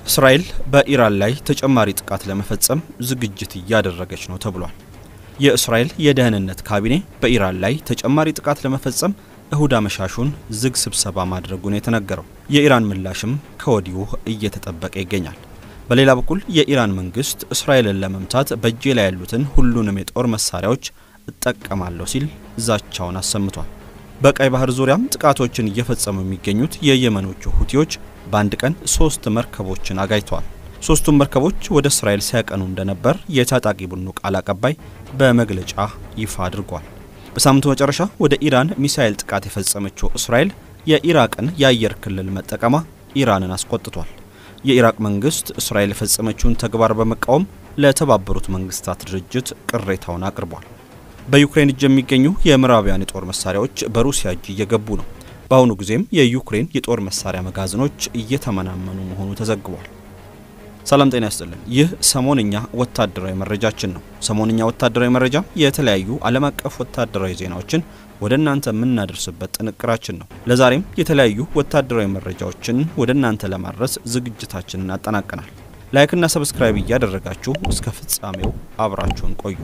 እስራኤል በኢራን ላይ ተጨማሪ ጥቃት ለመፈጸም ዝግጅት እያደረገች ነው ተብሏል። የእስራኤል የደህንነት ካቢኔ በኢራን ላይ ተጨማሪ ጥቃት ለመፈጸም እሁድ አመሻሹን ዝግ ስብሰባ ማድረጉን የተነገረው የኢራን ምላሽም ከወዲሁ እየተጠበቀ ይገኛል። በሌላ በኩል የኢራን መንግስት እስራኤልን ለመምታት በእጄ ላይ ያሉትን ሁሉንም የጦር መሳሪያዎች እጠቀማለሁ ሲል ዛቻውን አሰምቷል። በቀይ ባህር ዙሪያም ጥቃቶችን እየፈጸሙ የሚገኙት የየመኖቹ ሁቲዎች በአንድ ቀን ሶስት መርከቦችን አጋይተዋል። ሶስቱም መርከቦች ወደ እስራኤል ሲያቀኑ እንደነበር የታጣቂ ቡድኑ ቃል አቀባይ በመግለጫ ይፋ አድርጓል። በሳምንቱ መጨረሻ ወደ ኢራን ሚሳኤል ጥቃት የፈጸመችው እስራኤል የኢራቅን የአየር ክልል መጠቀሟ ኢራንን አስቆጥቷል። የኢራቅ መንግስት እስራኤል የፈጸመችውን ተግባር በመቃወም ለተባበሩት መንግስታት ድርጅት ቅሬታውን አቅርቧል። በዩክሬን እጅ የሚገኙ የምዕራባውያን የጦር መሳሪያዎች በሩሲያ እጅ እየገቡ ነው። በአሁኑ ጊዜም የዩክሬን የጦር መሳሪያ መጋዘኖች እየተመናመኑ መሆኑ ተዘግቧል። ሰላም ጤና ያስጥልን። ይህ ሰሞንኛ ወታደራዊ መረጃችን ነው። ሰሞንኛ ወታደራዊ መረጃ የተለያዩ ዓለም አቀፍ ወታደራዊ ዜናዎችን ወደ እናንተ የምናደርስበት ጥንቅራችን ነው። ለዛሬም የተለያዩ ወታደራዊ መረጃዎችን ወደ እናንተ ለማድረስ ዝግጅታችንን አጠናቀናል። ላይክና ሰብስክራይብ እያደረጋችሁ እስከ ፍጻሜው አብራችሁን ቆዩ።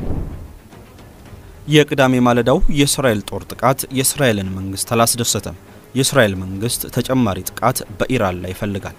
የቅዳሜ ማለዳው የእስራኤል ጦር ጥቃት የእስራኤልን መንግስት አላስደሰተም። የእስራኤል መንግስት ተጨማሪ ጥቃት በኢራን ላይ ይፈልጋል።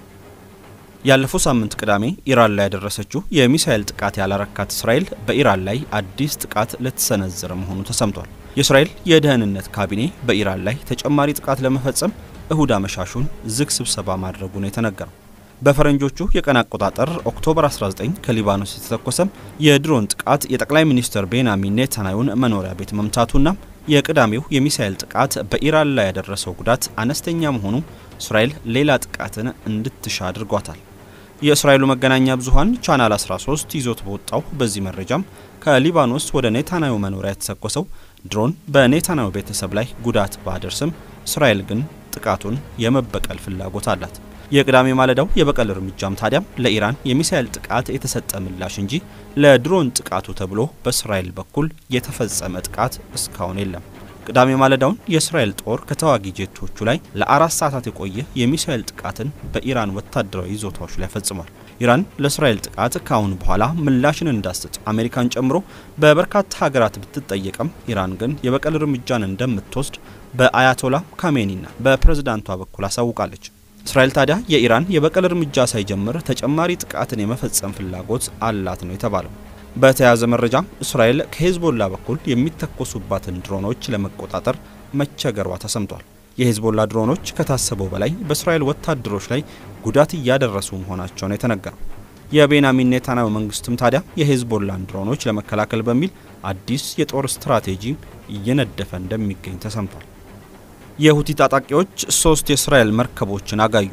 ያለፈው ሳምንት ቅዳሜ ኢራን ላይ ያደረሰችው የሚሳኤል ጥቃት ያላረካት እስራኤል በኢራን ላይ አዲስ ጥቃት ልትሰነዝር መሆኑ ተሰምቷል። የእስራኤል የደህንነት ካቢኔ በኢራን ላይ ተጨማሪ ጥቃት ለመፈጸም እሁድ አመሻሹን ዝግ ስብሰባ ማድረጉ ነው የተነገረው። በፈረንጆቹ የቀን አቆጣጠር ኦክቶበር 19 ከሊባኖስ የተተኮሰም የድሮን ጥቃት የጠቅላይ ሚኒስትር ቤንያሚን ኔታንያሁን መኖሪያ ቤት መምታቱና የቅዳሜው የሚሳኤል ጥቃት በኢራን ላይ ያደረሰው ጉዳት አነስተኛ መሆኑ እስራኤል ሌላ ጥቃትን እንድትሻ አድርጓታል። የእስራኤሉ መገናኛ ብዙኃን ቻናል 13 ይዞት በወጣው በዚህ መረጃም ከሊባኖስ ወደ ኔታንያሁ መኖሪያ የተተኮሰው ድሮን በኔታንያሁ ቤተሰብ ላይ ጉዳት ባደርስም እስራኤል ግን ጥቃቱን የመበቀል ፍላጎት አላት። የቅዳሜ ማለዳው የበቀል እርምጃም ታዲያም ለኢራን የሚሳኤል ጥቃት የተሰጠ ምላሽ እንጂ ለድሮን ጥቃቱ ተብሎ በእስራኤል በኩል የተፈጸመ ጥቃት እስካሁን የለም። ቅዳሜ ማለዳውን የእስራኤል ጦር ከተዋጊ ጄቶቹ ላይ ለአራት ሰዓታት የቆየ የሚሳኤል ጥቃትን በኢራን ወታደራዊ ይዞታዎች ላይ ፈጽሟል። ኢራን ለእስራኤል ጥቃት ከአሁን በኋላ ምላሽን እንዳትሰጥ አሜሪካን ጨምሮ በበርካታ ሀገራት ብትጠየቅም ኢራን ግን የበቀል እርምጃን እንደምትወስድ በአያቶላ ካሜኒና በፕሬዝዳንቷ በኩል አሳውቃለች። እስራኤል ታዲያ የኢራን የበቀል እርምጃ ሳይጀምር ተጨማሪ ጥቃትን የመፈጸም ፍላጎት አላት ነው የተባለው። በተያያዘ መረጃ እስራኤል ከሄዝቦላ በኩል የሚተኮሱባትን ድሮኖች ለመቆጣጠር መቸገሯ ተሰምቷል። የሄዝቦላ ድሮኖች ከታሰበው በላይ በእስራኤል ወታደሮች ላይ ጉዳት እያደረሱ መሆናቸውን የተነገረው የቤንያሚን ኔታንያሁ መንግስትም ታዲያ የሄዝቦላን ድሮኖች ለመከላከል በሚል አዲስ የጦር ስትራቴጂ እየነደፈ እንደሚገኝ ተሰምቷል። የሁቲ ታጣቂዎች ሶስት የእስራኤል መርከቦችን አጋዩ።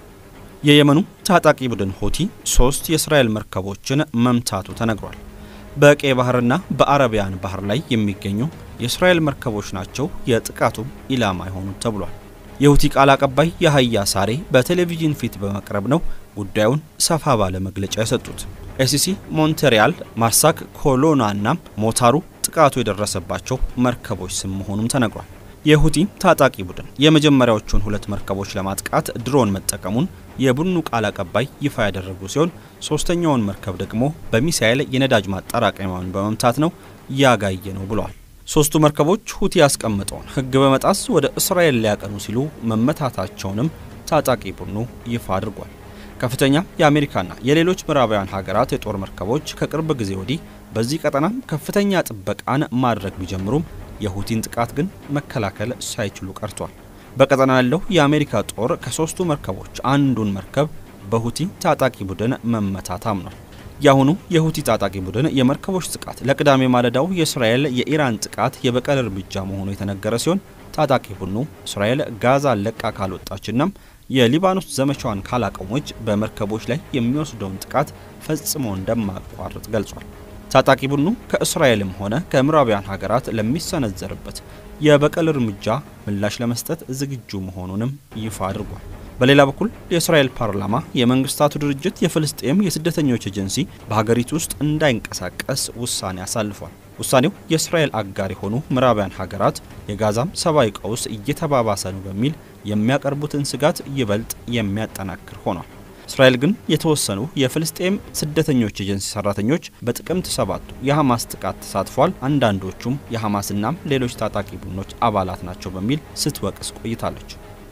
የየመኑ ታጣቂ ቡድን ሁቲ ሶስት የእስራኤል መርከቦችን መምታቱ ተነግሯል። በቀይ ባህርና በአረቢያን ባህር ላይ የሚገኙ የእስራኤል መርከቦች ናቸው የጥቃቱ ኢላማ የሆኑት ተብሏል። የሁቲ ቃል አቀባይ የሀያ ሳሬ በቴሌቪዥን ፊት በመቅረብ ነው ጉዳዩን ሰፋ ባለ መግለጫ የሰጡት። ኤሲሲ ሞንቴሪያል፣ ማርሳክ፣ ኮሎና እና ሞታሩ ጥቃቱ የደረሰባቸው መርከቦች ስም መሆኑም ተነግሯል። የሁቲ ታጣቂ ቡድን የመጀመሪያዎቹን ሁለት መርከቦች ለማጥቃት ድሮን መጠቀሙን የቡድኑ ቃል አቀባይ ይፋ ያደረጉ ሲሆን ሶስተኛውን መርከብ ደግሞ በሚሳኤል የነዳጅ ማጠራቀሚያውን በመምታት ነው ያጋየ ነው ብለዋል። ሶስቱ መርከቦች ሁቲ ያስቀመጠውን ሕግ በመጣስ ወደ እስራኤል ሊያቀኑ ሲሉ መመታታቸውንም ታጣቂ ቡድኑ ይፋ አድርጓል። ከፍተኛ የአሜሪካና የሌሎች ምዕራባውያን ሀገራት የጦር መርከቦች ከቅርብ ጊዜ ወዲህ በዚህ ቀጠናም ከፍተኛ ጥበቃን ማድረግ ቢጀምሩም የሁቲን ጥቃት ግን መከላከል ሳይችሉ ቀርቷል። በቀጠናው ያለው የአሜሪካ ጦር ከሶስቱ መርከቦች አንዱን መርከብ በሁቲ ታጣቂ ቡድን መመታት አምኗል። የአሁኑ የሁቲ ታጣቂ ቡድን የመርከቦች ጥቃት ለቅዳሜ ማለዳው የእስራኤል የኢራን ጥቃት የበቀል እርምጃ መሆኑ የተነገረ ሲሆን ታጣቂ ቡድኑ እስራኤል ጋዛን ለቃ ካልወጣችና የሊባኖስ ዘመቻዋን ካላቆመች በመርከቦች ላይ የሚወስደውን ጥቃት ፈጽሞ እንደማያቋርጥ ገልጿል። ታጣቂ ቡድኑ ከእስራኤልም ሆነ ከምዕራባውያን ሀገራት ለሚሰነዘርበት የበቀል እርምጃ ምላሽ ለመስጠት ዝግጁ መሆኑንም ይፋ አድርጓል። በሌላ በኩል የእስራኤል ፓርላማ የመንግስታቱ ድርጅት የፍልስጤም የስደተኞች ኤጀንሲ በሀገሪቱ ውስጥ እንዳይንቀሳቀስ ውሳኔ አሳልፏል። ውሳኔው የእስራኤል አጋር የሆኑ ምዕራባውያን ሀገራት የጋዛም ሰብአዊ ቀውስ እየተባባሰ ነው በሚል የሚያቀርቡትን ስጋት ይበልጥ የሚያጠናክር ሆኗል። እስራኤል ግን የተወሰኑ የፍልስጤም ስደተኞች ኤጀንሲ ሰራተኞች በጥቅምት ሰባቱ የሐማስ ጥቃት ተሳትፏል፣ አንዳንዶቹም የሐማስናም ሌሎች ታጣቂ ቡድኖች አባላት ናቸው በሚል ስትወቅስ ቆይታለች።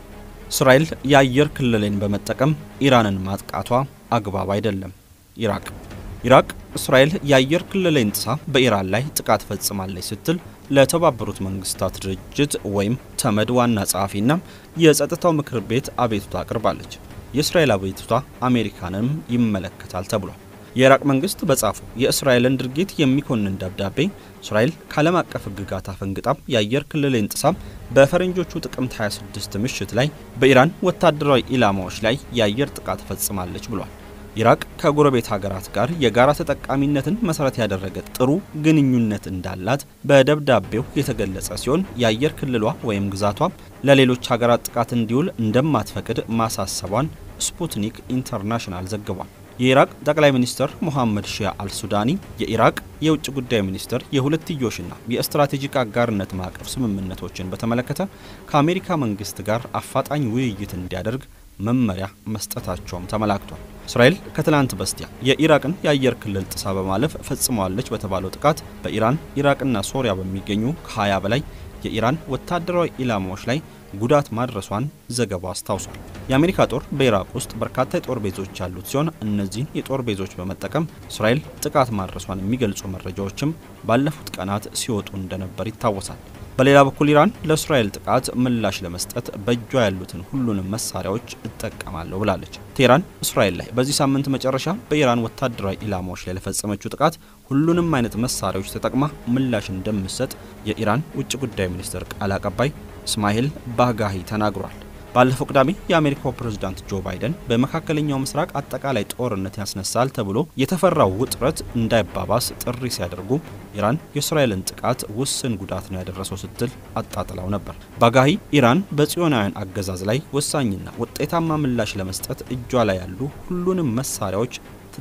እስራኤል የአየር ክልልን በመጠቀም ኢራንን ማጥቃቷ አግባብ አይደለም። ኢራቅ ኢራቅ እስራኤል የአየር ክልልን ጥሳ በኢራን ላይ ጥቃት ፈጽማለች ስትል ለተባበሩት መንግስታት ድርጅት ወይም ተመድ ዋና ጸሐፊና የጸጥታው ምክር ቤት አቤቱታ አቅርባለች። የእስራኤል አቤቱታ አሜሪካንም ይመለከታል ተብሏል። የኢራቅ መንግስት በጻፈው የእስራኤልን ድርጊት የሚኮንን ደብዳቤ እስራኤል ከዓለም አቀፍ ሕግጋት አፈንግጣም የአየር ክልልን ጥሳም በፈረንጆቹ ጥቅምት 26 ምሽት ላይ በኢራን ወታደራዊ ኢላማዎች ላይ የአየር ጥቃት ፈጽማለች ብሏል። ኢራቅ ከጎረቤት ሀገራት ጋር የጋራ ተጠቃሚነትን መሰረት ያደረገ ጥሩ ግንኙነት እንዳላት በደብዳቤው የተገለጸ ሲሆን የአየር ክልሏ ወይም ግዛቷ ለሌሎች ሀገራት ጥቃት እንዲውል እንደማትፈቅድ ማሳሰቧን ስፑትኒክ ኢንተርናሽናል ዘግቧል። የኢራቅ ጠቅላይ ሚኒስትር ሞሐመድ ሺያ አልሱዳኒ የኢራቅ የውጭ ጉዳይ ሚኒስትር የሁለትዮሽና የስትራቴጂክ አጋርነት ማዕቀፍ ስምምነቶችን በተመለከተ ከአሜሪካ መንግስት ጋር አፋጣኝ ውይይት እንዲያደርግ መመሪያ መስጠታቸውም ተመላክቷል። እስራኤል ከትላንት በስቲያ የኢራቅን የአየር ክልል ጥሳ በማለፍ ፈጽመዋለች በተባለው ጥቃት በኢራን ኢራቅና ሶሪያ በሚገኙ ከ20 በላይ የኢራን ወታደራዊ ኢላማዎች ላይ ጉዳት ማድረሷን ዘገባው አስታውሷል። የአሜሪካ ጦር በኢራቅ ውስጥ በርካታ የጦር ቤዞች ያሉት ሲሆን እነዚህን የጦር ቤዞች በመጠቀም እስራኤል ጥቃት ማድረሷን የሚገልጹ መረጃዎችም ባለፉት ቀናት ሲወጡ እንደነበር ይታወሳል። በሌላ በኩል ኢራን ለእስራኤል ጥቃት ምላሽ ለመስጠት በእጇ ያሉትን ሁሉንም መሳሪያዎች እጠቀማለሁ ብላለች። ቴህራን እስራኤል ላይ በዚህ ሳምንት መጨረሻ በኢራን ወታደራዊ ኢላማዎች ላይ ለፈጸመችው ጥቃት ሁሉንም አይነት መሳሪያዎች ተጠቅማ ምላሽ እንደምትሰጥ የኢራን ውጭ ጉዳይ ሚኒስትር ቃል አቀባይ እስማኤል ባጋሂ ተናግሯል። ባለፈው ቅዳሜ የአሜሪካው ፕሬዝዳንት ጆ ባይደን በመካከለኛው ምስራቅ አጠቃላይ ጦርነት ያስነሳል ተብሎ የተፈራው ውጥረት እንዳይባባስ ጥሪ ሲያደርጉ ኢራን የእስራኤልን ጥቃት ውስን ጉዳት ነው ያደረሰው ስትል አጣጥላው ነበር። ባጋሂ ኢራን በጽዮናውያን አገዛዝ ላይ ወሳኝና ውጤታማ ምላሽ ለመስጠት እጇ ላይ ያሉ ሁሉንም መሳሪያዎች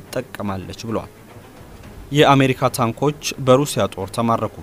ትጠቀማለች ብለዋል። የአሜሪካ ታንኮች በሩሲያ ጦር ተማረኩ።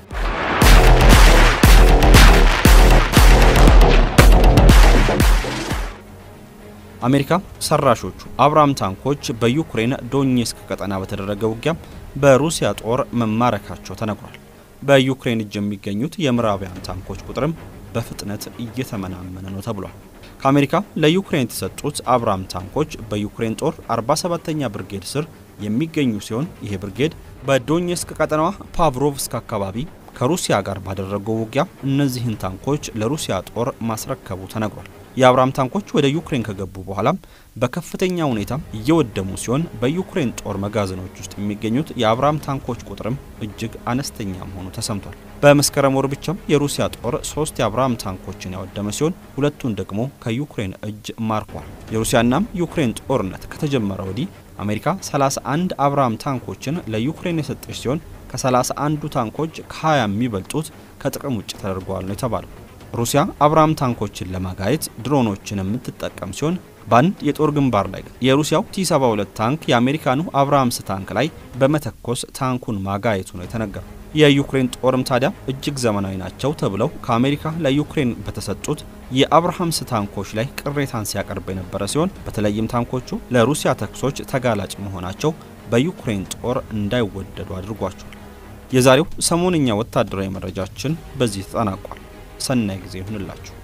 አሜሪካ ሰራሾቹ አብራም ታንኮች በዩክሬን ዶኔስክ ቀጠና በተደረገ ውጊያ በሩሲያ ጦር መማረካቸው ተነግሯል። በዩክሬን እጅ የሚገኙት የምዕራባውያን ታንኮች ቁጥርም በፍጥነት እየተመናመነ ነው ተብሏል። ከአሜሪካ ለዩክሬን የተሰጡት አብራም ታንኮች በዩክሬን ጦር 47ኛ ብርጌድ ስር የሚገኙ ሲሆን ይሄ ብርጌድ በዶኔስክ ቀጠናዋ ፓቭሮቭስክ አካባቢ ከሩሲያ ጋር ባደረገው ውጊያ እነዚህን ታንኮች ለሩሲያ ጦር ማስረከቡ ተነግሯል። የአብራም ታንኮች ወደ ዩክሬን ከገቡ በኋላም በከፍተኛ ሁኔታ እየወደሙ ሲሆን በዩክሬን ጦር መጋዘኖች ውስጥ የሚገኙት የአብራም ታንኮች ቁጥርም እጅግ አነስተኛ መሆኑ ተሰምቷል። በመስከረም ወር ብቻም የሩሲያ ጦር ሶስት የአብራም ታንኮችን ያወደመ ሲሆን ሁለቱን ደግሞ ከዩክሬን እጅ ማርኳል። የሩሲያናም ዩክሬን ጦርነት ከተጀመረ ወዲህ አሜሪካ 31 አብራም ታንኮችን ለዩክሬን የሰጠች ሲሆን ከ31ዱ ታንኮች ከ20 የሚበልጡት ከጥቅም ውጭ ተደርገዋል ነው የተባለው። ሩሲያ አብራም ታንኮችን ለማጋየት ድሮኖችን የምትጠቀም ሲሆን በአንድ የጦር ግንባር ላይ ግን የሩሲያው ቲ72 ታንክ የአሜሪካኑ አብራምስ ታንክ ላይ በመተኮስ ታንኩን ማጋየቱ ነው የተነገረው። የዩክሬን ጦርም ታዲያ እጅግ ዘመናዊ ናቸው ተብለው ከአሜሪካ ለዩክሬን በተሰጡት የአብርሃምስ ታንኮች ላይ ቅሬታን ሲያቀርብ የነበረ ሲሆን በተለይም ታንኮቹ ለሩሲያ ተኩሶች ተጋላጭ መሆናቸው በዩክሬን ጦር እንዳይወደዱ አድርጓቸዋል። የዛሬው ሰሞንኛ ወታደራዊ መረጃችን በዚህ ተጠናቋል። ሰናይ ጊዜ ይሁንላችሁ።